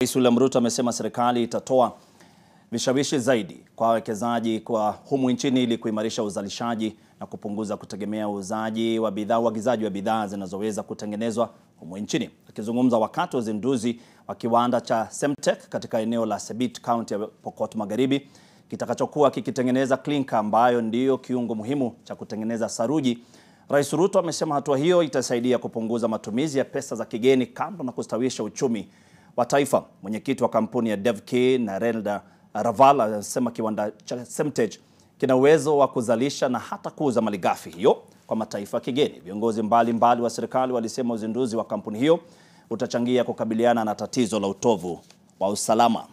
Rais William Ruto amesema serikali itatoa vishawishi zaidi kwa wawekezaji kwa humu nchini ili kuimarisha uzalishaji na kupunguza kutegemea uuzaji wa bidhaa uagizaji wa bidhaa zinazoweza kutengenezwa humu nchini. Akizungumza wakati wa uzinduzi wa kiwanda cha Semtech katika eneo la Sebit, kaunti ya Pokot Magharibi, kitakachokuwa kikitengeneza klinka ambayo ndiyo kiungo muhimu cha kutengeneza saruji. Rais Ruto amesema hatua hiyo itasaidia kupunguza matumizi ya pesa za kigeni kando na kustawisha uchumi wa taifa. Mwenyekiti wa kampuni ya Devki Narendra Raval anasema kiwanda cha Semtech kina uwezo wa kuzalisha na hata kuuza malighafi hiyo kwa mataifa ya kigeni. Viongozi mbalimbali wa serikali walisema uzinduzi wa kampuni hiyo utachangia kukabiliana na tatizo la utovu wa usalama.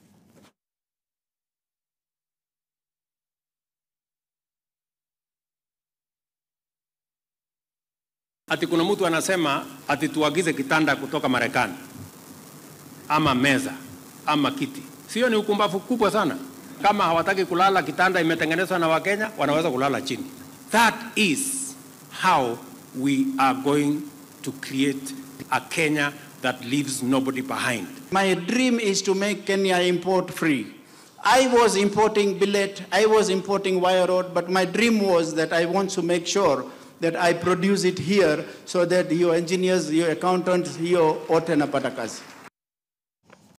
Ati kuna mtu anasema ati tuagize kitanda kutoka Marekani ama meza ama kiti. Sio ni ukumbavu kubwa sana. Kama hawataki kulala kitanda imetengenezwa na Wakenya, wanaweza kulala chini. That is how we are going to create a Kenya that leaves nobody behind. My dream is to make Kenya import free. I was importing billet, I was importing wire rod, but my dream was that I want to make sure that I produce it here so that your engineers, your accountants, hiyo wote napata kazi.